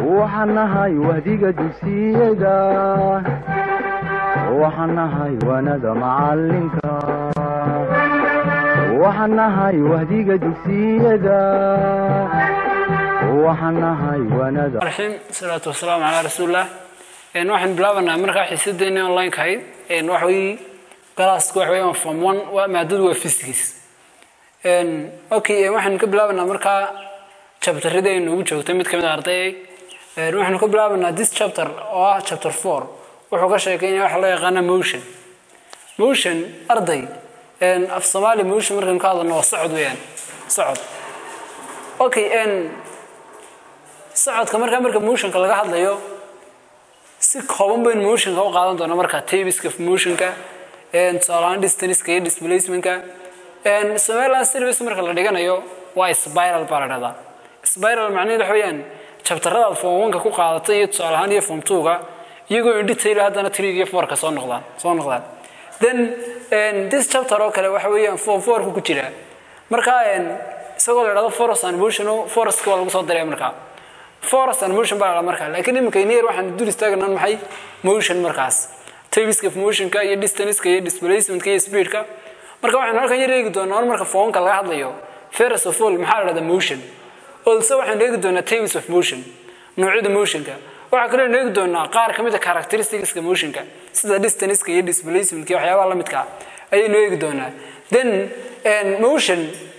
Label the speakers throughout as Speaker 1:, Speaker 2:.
Speaker 1: waxaan nahay wahdiga dugsiyada waxaan nahay wanada macalinka waxaan nahay wahdiga dugsiyada waxaan nahay wanada
Speaker 2: raxiim salaatu wasalaamu calaa rasuulillah waxaan bilaabanaa markaa xiisadeeni online-ka ahayd waxa weye galaaska waxa weeyaan form one waa maadadu waa physics okay waxaan ka bilaabanaa markaa chapterada ay noogu joogtay mid kamid a ardayay waxaanu ka bilaabanaa this chapter oo ah chapter four wuxuu ka sheekeynaya waxa loo yaqaana motion motion arday af soomaali motion markaynu ka hadlano waa socod weeyaan socod okay socodka markaa marka motionka laga hadlayo si kooban baynu motionka u qaadan doonaa markaa tabiska motionka tusaalahaan distanceka iyo displacementka somaliland service marka la dhiganayo waa spiral baa la dhahdaa spiral macnaheed waxa weeyaan jabtaradaad form one-ka ku qaadatay iyo tusaale ahaan iyo form two-ga iyagoo in detail haddana three iyo four-ka soo noqdaan soo noqdaan then this chapter oo kale waxa weeyaan form four-ka ku jira marka isagoo la dhahdo forest and motion forestka waa lagu soo daraya markaa forest and motion baa la dhahdaa markaa laakiin iminka near waxaan dul istaagana maxay motion markaas tabiska motionka iyo distanceka iyo displacementka iyo speedka marka waxaan halkan yar eegi doonaa or marka foonka laga hadlayo first of all maxaa la dhahdaa motion also waxaan eegi doonaa types of motion noocyada motionka waxaa kaloo eegi doonaa qaar ka mid a characteristicska motionka sida distanceka iyo displacementka iyo waxyaabaha la midka ayaynu eegi doonaa then motion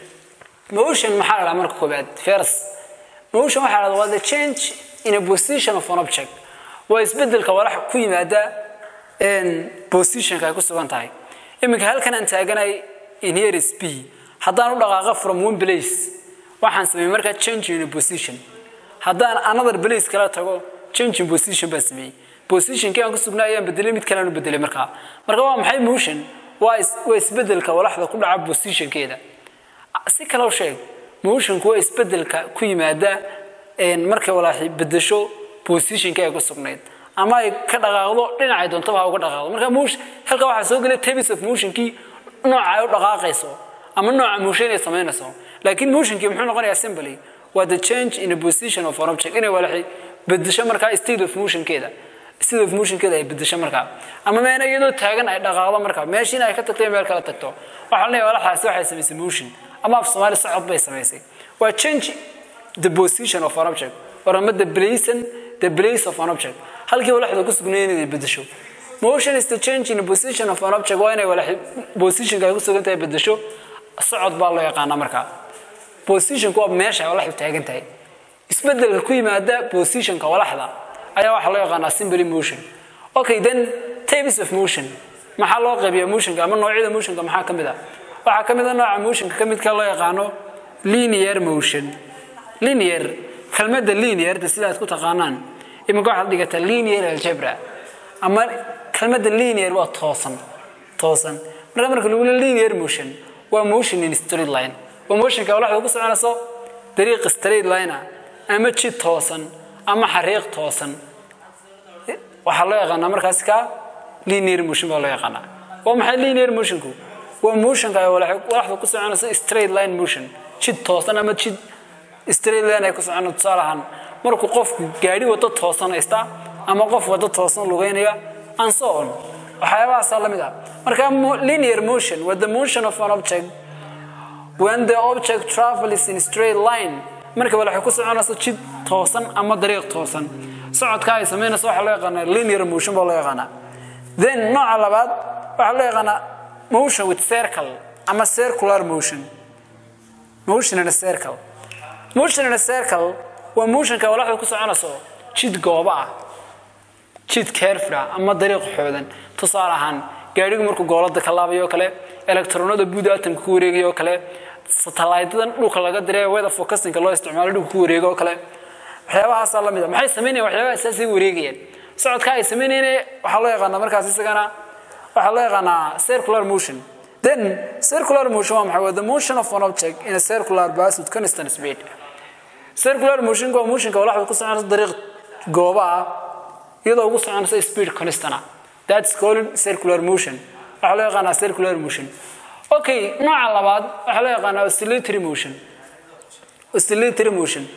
Speaker 2: motion maxaa la dhahaa marka koobaad first motion waxaa la dhahdaa waa the change in a position of an object waa isbedelka walax ku yimaada positionka ay ku sugan tahay iminka halkan aan taaganay in here is b haddaan u dhaqaaqa from one place waxaan sameeyey markaa change in a position haddaan another place kala tago change in position baan sameeyey positionkii aan ku sugnaa ayaan bedelay mid kalean u bedelay markaa marka waa maxay motion waa waa isbedelka walaxda ku dhaca positionkeeda si kale u sheeg motionku waa isbedelka ku yimaada markay walaaxi bedesho positionkii ay ku sugnayd ama ay ka dhaqaaqdo dhinacay doontaba ha uga dhaqaaqdo marka motion halka waxaa soo gelay tabis of motionkii nooca ay u dhaqaaqayso ama nooca motion ay samaynayso laakiin motionkii muxuu noqonayaa simply waa the change in a position of an object inay walaxi bedesho markaa state of motionkeeda state of motionkeeda ay bedesho markaa ama meena iyadoo taagan ay dhaqaaqdo markaa meeshii in ay ka tagto meel kala tagto waxaa leeyahay walaxaasi waxay samaysay motion ama af soomaali socod bay samaysay waa change the position of an object or ama the place the place of an object halkii walaxda ku sugnayd inay bedesho motion is the change in a position of an object waa inay walaxi positionka ay ku sugan tahay bedesho socod baa loo yaqaanaa markaa positionku waa meesha ay walaxdu taagan tahay isbedelka ku yimaada positionka walaxda ayaa waxaa loo yaqaanaa simply motion okay then types of motion maxaa loo qaybiyaa motionka ama noocyada motionka maxaa ka mid ah waxaa ka mid a nooca motionka ka midka loo yaqaano linear motion linear kelmadda linearta sidaad ku taqaanaan iminka waxaad dhigataa linear algebra ama kelmadda linear waa toosan toosan marka marka lagu leeyahay linear motion waa motion in straight line waa motionka walaxda ku soconayso dariiq straight line ah ama jid toosan ama xariiq toosan waxaa loo yaqaanaa markaas ka linear motion baa loo yaqaanaa waa maxay linear motionku waa motionka ay walaxda ku soconayso straight line motion jid toosan ama jid straight line ay ku socono tusaale ahaan markuu qofku gaadhi wado toosan haysta ama qof wado toosan lugeynaya and so on waxyaabahaasaa la mid ah marka linear motion waa the motion of an object when the object travels in straight line marka waxay ku soconayso jid toosan ama dariiq toosan socodka ay samaynayso waxaa loo yaqaanaa linear motion baa loo yaqaanaa then nooca labaad waxaa loo yaqaanaa motion with circle ama circular motion motion in a circle motion in a circle waa motionka walaxda ku soconayso jid gooba ah jid careful ah ama dariiq xoodan tusaale ahaan gaadhigu markuu goolada ka laabayo oo kale electronada buuda atomka ku wareegayo oo kale satellite-dan dhulka laga diray weather forecasting loo isticmaalo dhulka ku wareego oo kale waxyaabahaasaa la mid ah maxay samaynayaan waxyaabaha asaasay wareegayaan socodka ay samaynayeen waxaa loo yaqaanaa markaas isagana waxaa loo yaqaanaa circular motion then circular motion waa maxay waa the motion of an object in a circular path with constant speed circular motion waa motionka walaxda ku soconaysa dariiq gooba ah iyadoo ugu soconaysa speed constant ah that's called circular motion waxaa loo yaqaanaa circular motion okay nooca labaad waxaa loo yaqaanaa oscillatory motion oscillatory motion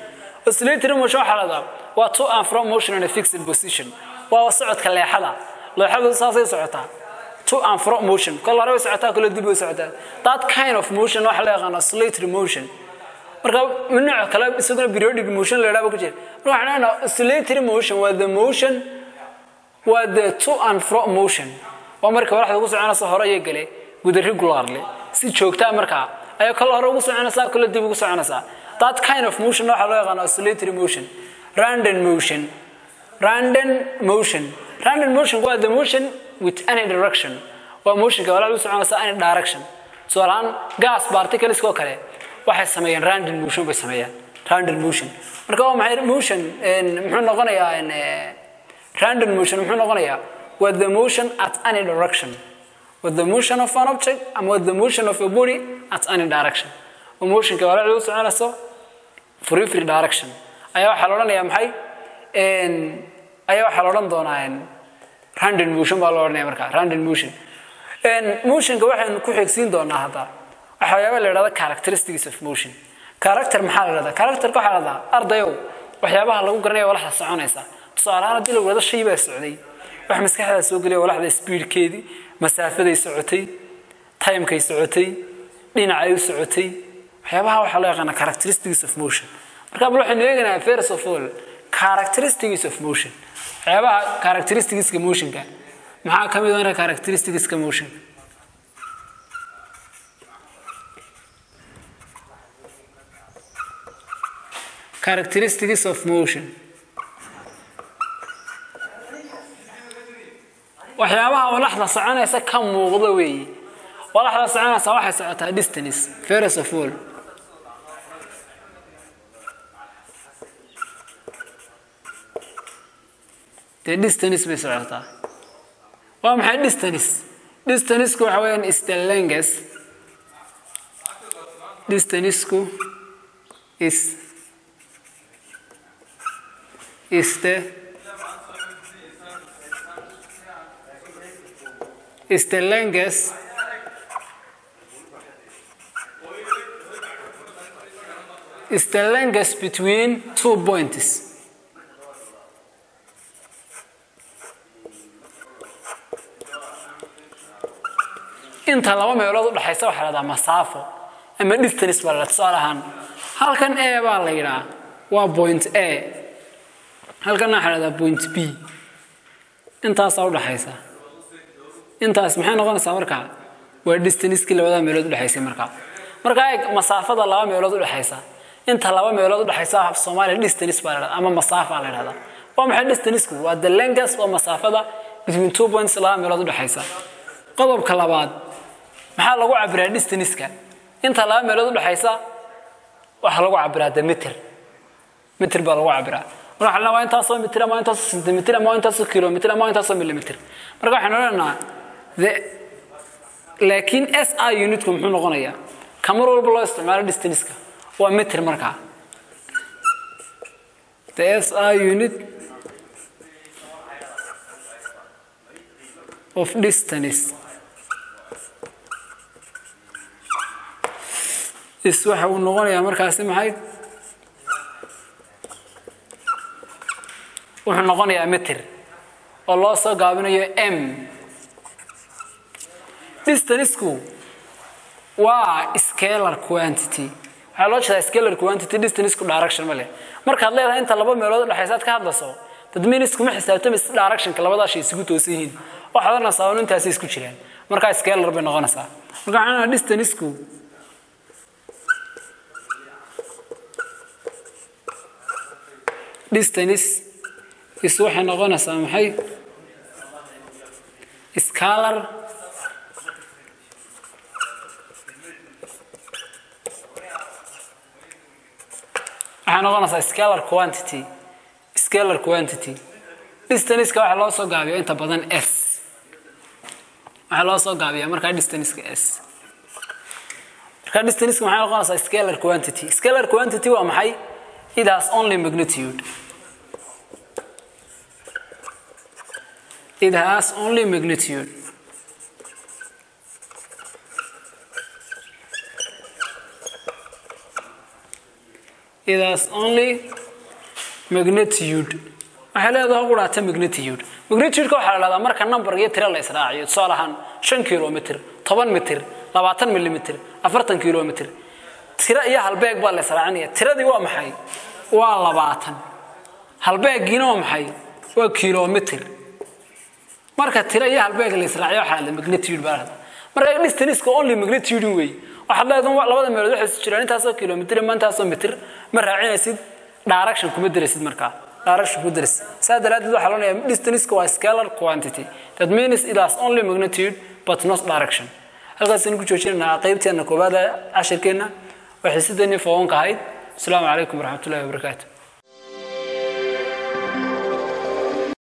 Speaker 2: oscillatory motion waxaa ladaa waa to and from motion in a fixed position waa socodka leexada leexadu saasay socotaa to and from motion kol hore way socotaa kole dib way socotaa that kind of motion waxaa la yaqaan oscillatory motion marka nooc kale isaguna periodic motion la yidhahdo ku jira marka waxaan leenahay oscillatory motion waa the motion waa the to and from motion waa marka walaxda ugu soconaysa hore iyo gale guda regularly si joogtaa markaa ayaa kale hore ugu soconaysaa kale dib ugu soconaysaa that kind of motion waxaa loo yaqaan oscillatory motion random motion random motion random motion waa the motion with any direction waa motionka walaal u soconaysa any direction tusaalahaan gas particles oo kale waxay sameeyaan random motion bay sameeyaan random motion marka waa maxay motion muxuu noqonayaa random motion muxuu noqonayaa waa the motion at any direction with the motion of an object and with the motion of a body at any direction waa motionka walaal u soconayso free free direction ayaa waxaa la odhanayaa maxay ayaa waxaa la odhan doonaa random motion baa la odhanaya markaa random motion motionka waxaynu ku xigsiin doonaa hadda waxyaaba la yidhahda characteristics of motion character maxaa la yidhahdaa characterka waxaa la yidhahdaa ardayow waxyaabaha lagu garanaya walaxda soconaysa tusaale ahaan haddii lagu wada shay baa socday wax maskaxdaa soo geliya walaxda speedkeedii masaafaday socotay timekay socotay dhinacay u socotay waxyaabaha waxaa loo yaqaana characteristics of motion marka bal waxaynu eegaynaa first of all characteristics of motion waxyaabaha characteristicska motionka maxaa ka mid ah characteristicska motionka characteristics of motion waxyaabaha walaxda soconaysa ka muuqda weeye walaxda soconaysa waxay socotaa distance first of all dee distance bay socotaa waa maxay distance distanceku waxa weeyaan is the length distanceku is is the is the length is the length between two points inta laba meelood u dhaxaysa waxaa la dhahdaa masaafo ama distance baa la dhahdaa tusaale ahaan halkan a baa la yidhaha waa point a halkan waxaa la dhahdaa point b intaasaa u dhaxaysa intaas maxay noqonaysaa markaa waa distancekii labada meelood u dhexaysay markaa markaa eeg masaafada laba meelood u dhexaysa inta laba meelood u dhexaysa soomaaliya distance baa la dhahdaa ama masaafa la dhahdaa waa maxay distanceku waa the length waa masaafada between two points laba meelood u dhexaysa qodobka labaad maxaa lagu cabiraa distanceka inta laba meelood u dhexaysa waxaa lagu cabiraa the meter meter baa lagu cabiraa marka waxaa waa intaasoo mitir ama intaasoo centimeter ama intaasoo kilometer ama intaasoo millimeter marka waxaan odhanaynaa the laakiin s i unitku muxuu noqonayaa ka mar walba loo isticmaalo distanceka waa meter markaa the s i unit of distance is waxa uu noqonayaa markaasi maxay wuxuu noqonayaa meter oo loo soo gaabinayo m distanceku waa scalar quantity waxaa loo jeedaa scalar quantity distanceku direction ma leh markaad leedahay inta laba meelood u dhexaysa aad ka hadlayso dadminisku ma xisaabtamaysa directionka labadaa shay isugu toosan yihiin waxaad oranaysaa un intaasay isku jiraan markaa scalar bay noqonaysaa marka waxaan oranaa distanceku distance is waxay noqonaysaa maxay scalar waxay noqonaysaa scalar quantity scalar quantity distanceka waxaa loo soo gaabiya inta badan s waxaa loo soo gaabiyaa markaa distanceka s markaa distanceka maxay noqonaysaa scalar quantity scalar quantity waa maxay it has only magnitude it has only magnitude it has only magnitude waxay leedahay quraata magnitude magnitude-ka waxaa la dhahdaa marka number iyo tiro la israaciyo tusaale ahaan shan kilomitr toban mitir labaatan milimitr afartan kilomitr tiro iyo halbeeg baa la israacinaya tiradii waa maxay waa labaatan halbeegiina waa maxay waa kilomitr marka tiro iyo halbeeg la israaciyo waxaa la magnitude baa la dhahdaa marka distance only magnitude wey waxaad leedahay labada meelood waxay isu jiraan intaasoo kilomitr ma intaasoo mitir ma raacinaysid direction kuma darasid markaa direction kuma darasid saa daraaddeed waxaa loo leeyahay distance waa scalar quantity that means it has only magnitude but not direction halkaasaynu ku joojinaynaa qaybteena koowaad ee cashirkeenna waxay sideeni fogonka ahayd asalaamu calaykum waraxmatullahi wabarakaatu